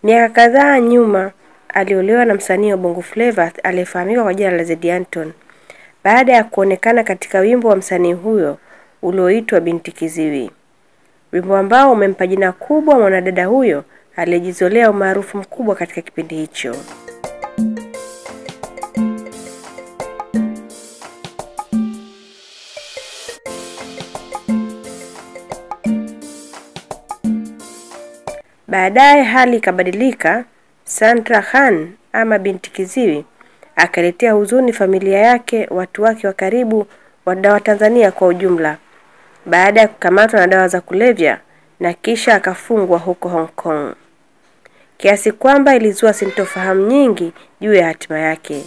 Miaka kadhaa nyuma aliolewa na msanii wa Bongo Flava aliyefahamika kwa jina la Zeddy Anton baada ya kuonekana katika wimbo wa msanii huyo ulioitwa Binti Kiziwi, wimbo ambao umempa jina kubwa mwanadada huyo aliyejizolea umaarufu mkubwa katika kipindi hicho. Baadaye hali ikabadilika. Sandra Khan ama Binti Kiziwi akaletea huzuni familia yake, watu wake wa karibu, wadau wa Tanzania kwa ujumla, baada ya kukamatwa na dawa za kulevya na kisha akafungwa huko Hong Kong, kiasi kwamba ilizua sintofahamu nyingi juu ya hatima yake.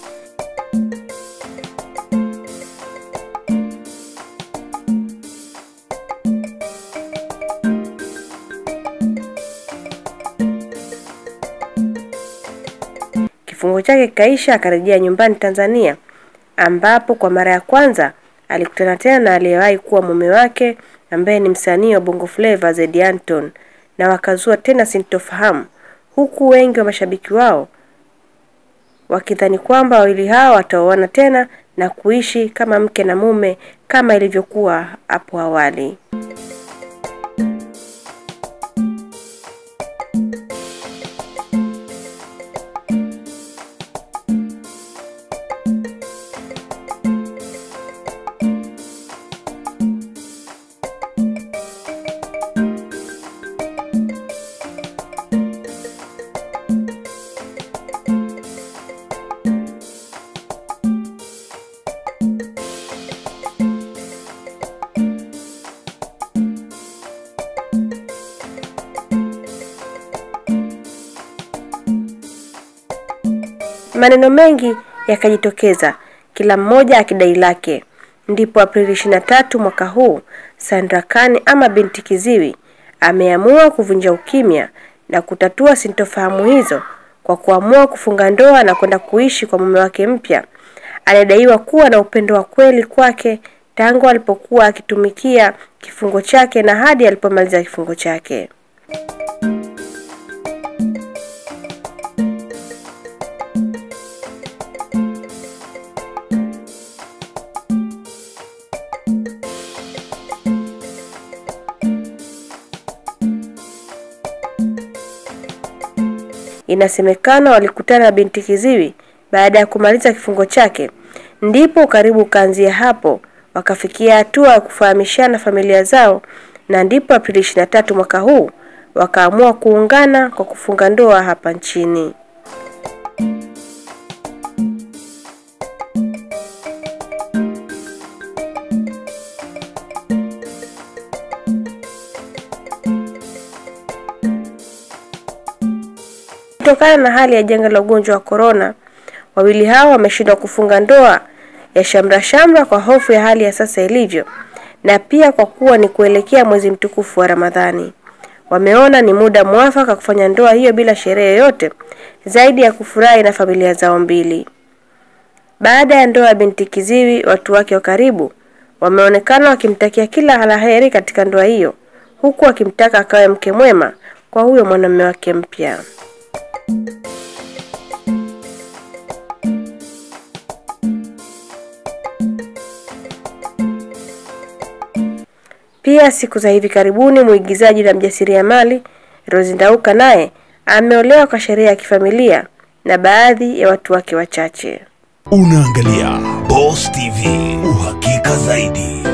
Kifungo chake kikaisha, akarejea nyumbani Tanzania, ambapo kwa mara ya kwanza alikutana tena na aliyewahi kuwa mume wake ambaye ni msanii wa Bongo Flava Zeddy Anton, na wakazua tena sintofahamu, huku wengi wa mashabiki wao wakidhani kwamba wawili hao wataoana tena na kuishi kama mke na mume kama ilivyokuwa hapo awali. Maneno mengi yakajitokeza, kila mmoja akidai lake. Ndipo Aprili 23 mwaka huu, Sandra Khan ama Binti Kiziwi ameamua kuvunja ukimya na kutatua sintofahamu hizo kwa kuamua kufunga ndoa na kwenda kuishi kwa mume wake mpya anadaiwa kuwa na upendo wa kweli kwake tangu alipokuwa akitumikia kifungo chake na hadi alipomaliza kifungo chake. Inasemekana walikutana na Binti Kiziwi baada ya kumaliza kifungo chake, ndipo karibu ukaanzia hapo, wakafikia hatua ya kufahamishana familia zao, na ndipo Aprili 23 mwaka huu wakaamua kuungana kwa kufunga ndoa hapa nchini. Kutokana na hali ya janga la ugonjwa wa korona, wawili hao wameshindwa kufunga ndoa ya shamra shamra kwa hofu ya hali ya sasa ilivyo, na pia kwa kuwa ni kuelekea mwezi mtukufu wa Ramadhani. Wameona ni muda mwafaka kufanya ndoa hiyo bila sherehe yoyote zaidi ya kufurahi na familia zao mbili. Baada ya ndoa ya Binti Kiziwi, watu wake wa karibu wameonekana wakimtakia kila la heri katika ndoa hiyo, huku wakimtaka akawe mke mwema kwa huyo mwanamume wake mpya. Pia siku za hivi karibuni mwigizaji na mjasiriamali Rose Ndauka naye ameolewa kwa sherehe ya kifamilia na baadhi ya watu wake wachache. Unaangalia Boss TV, uhakika zaidi.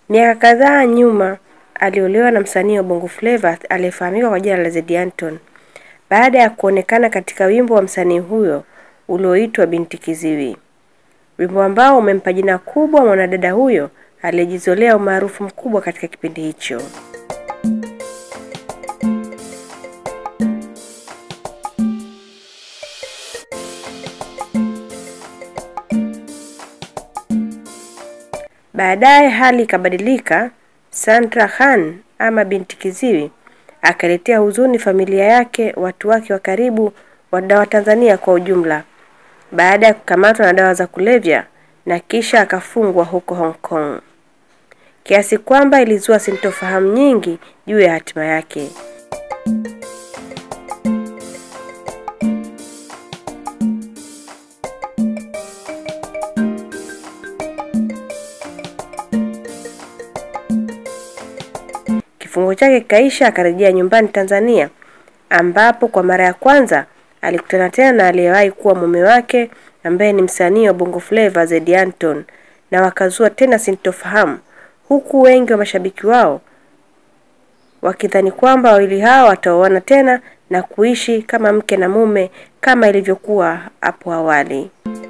Miaka kadhaa nyuma aliolewa na msanii wa Bongo Flava aliyefahamika kwa jina la Zeddy Anton baada ya kuonekana katika wimbo wa msanii huyo ulioitwa Binti Kiziwi, wimbo ambao umempa jina kubwa mwanadada huyo aliyejizolea umaarufu mkubwa katika kipindi hicho. Baadaye hali ikabadilika. Sandra Khan ama Binti Kiziwi akaletea huzuni familia yake, watu wake wa karibu, wadau wa Tanzania kwa ujumla, baada ya kukamatwa na dawa za kulevya na kisha akafungwa huko Hong Kong, kiasi kwamba ilizua sintofahamu nyingi juu ya hatima yake. Kifungo chake kikaisha, akarejea nyumbani Tanzania, ambapo kwa mara ya kwanza alikutana tena na aliyewahi kuwa mume wake ambaye ni msanii wa Bongo Flava Zeddy Anton, na wakazua tena sintofahamu, huku wengi wa mashabiki wao wakidhani kwamba wawili hao wataoana tena na kuishi kama mke na mume kama ilivyokuwa hapo awali.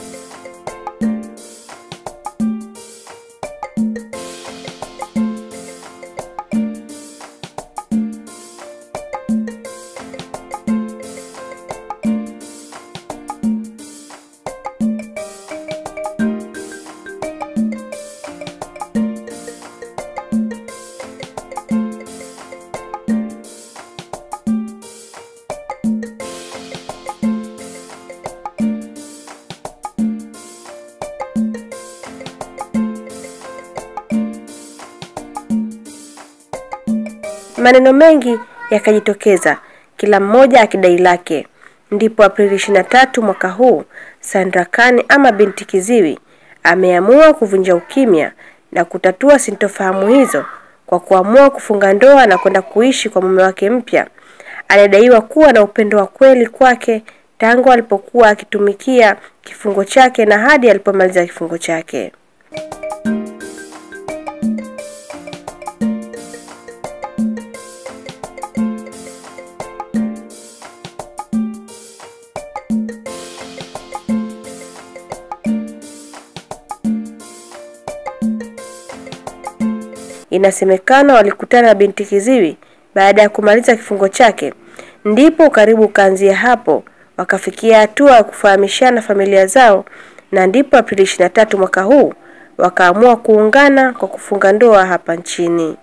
Maneno mengi yakajitokeza, kila mmoja akidai lake. Ndipo Aprili 23 mwaka huu, Sandra Khan ama Binti Kiziwi ameamua kuvunja ukimya na kutatua sintofahamu hizo kwa kuamua kufunga ndoa na kwenda kuishi kwa mume wake mpya anadaiwa kuwa na upendo wa kweli kwake tangu alipokuwa akitumikia kifungo chake na hadi alipomaliza kifungo chake. Inasemekana walikutana na Binti Kiziwi baada ya kumaliza kifungo chake, ndipo ukaribu ukaanzia hapo, wakafikia hatua ya kufahamishana familia zao, na ndipo Aprili 23 mwaka huu wakaamua kuungana kwa kufunga ndoa hapa nchini.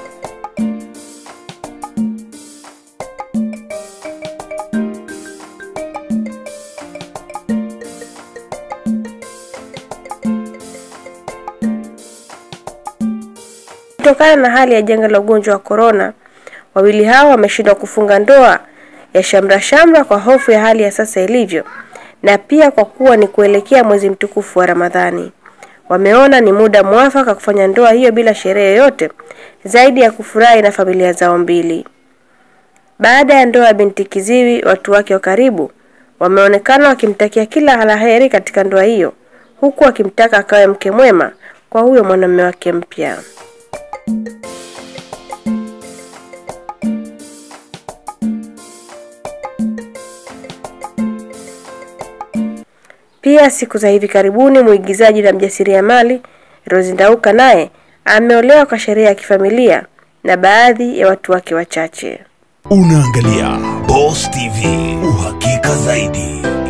Kutokana na hali ya janga la ugonjwa wa korona, wawili hao wameshindwa kufunga ndoa ya shamra shamra kwa hofu ya hali ya sasa ilivyo, na pia kwa kuwa ni kuelekea mwezi mtukufu wa Ramadhani. Wameona ni muda mwafaka kufanya ndoa hiyo bila sherehe yoyote zaidi ya kufurahi na familia zao mbili. Baada ya ndoa ya Binti Kiziwi, watu wake wa karibu wameonekana wakimtakia kila la heri katika ndoa hiyo, huku wakimtaka akawe mke mwema kwa huyo mwanamume wake mpya. Pia siku za hivi karibuni mwigizaji na mjasiriamali Rose Ndauka naye ameolewa kwa sherehe ya kifamilia na baadhi ya watu wake wachache. Unaangalia Boss TV, uhakika zaidi.